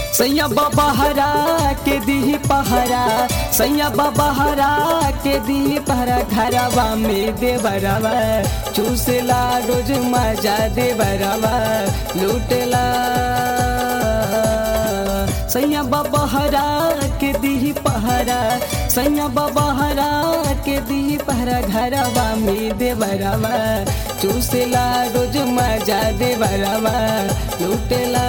सैया बबहरा के दी पहरा सैया बबहरा के दी पहरा घरवा में देवरवा चूसला रोज मजा देवरवा लूटला सैया बबहरा के दी पहरा सैया बबहरा के दी पहरा घरवा में देवरवा चूसला रोज मजा देवरवा लूटला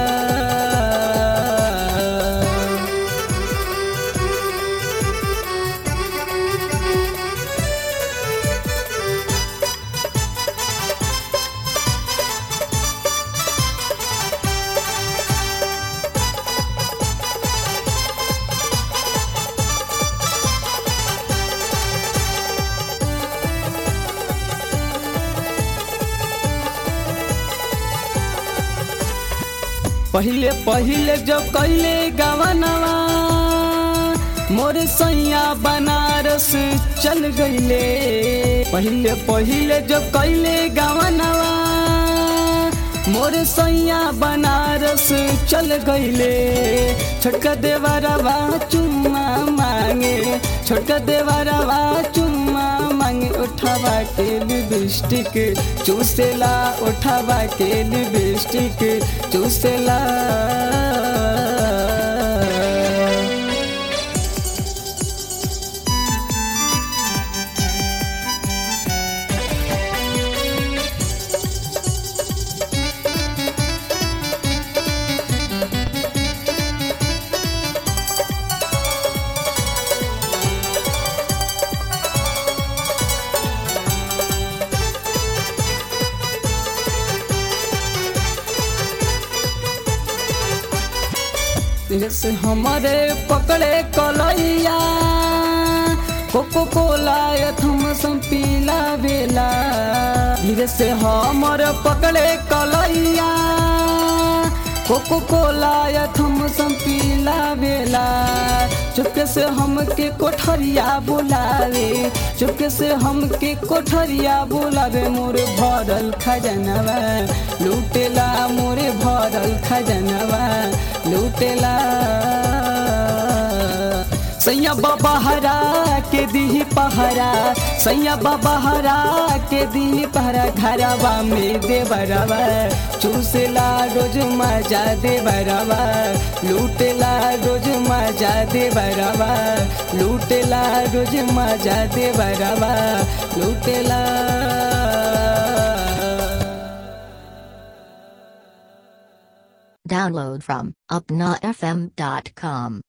पहिले पहिले जब कैले गवनवा मोर सैया बनारस चल गईले पहिले पहिले जब कैले गवनवा मोर सैया बनारस चल गईले छोटका देवरवा चुम्मा मांगे छोटका देवरवा चुम्मा मांगे उठावा के लिपस्टिक चूसेला उठावा के लिपस्टिक चूसेला धीरे से हमारे पकड़े कलैया कोको कोला यथम संपीला बेला धीरे से हमर पकड़े कलैया कोको कोला यथम संपीला बेला चुपके से हमके कोठरिया बुलावे चुपके से हमके कोठरिया बुलावे मोरे भरल खजनवा लूटेला मोरे भरल खजनवा लूटेला सैया बबहरा के दी पहरा सैया बबहरा के दी पहरा घरवा में देवरवा चूसला रोज मजा देवरवा लूटेला रोज मजा देवरवा लूटेला रोज मजा देवरवा लूटेला Download from upnafm.com.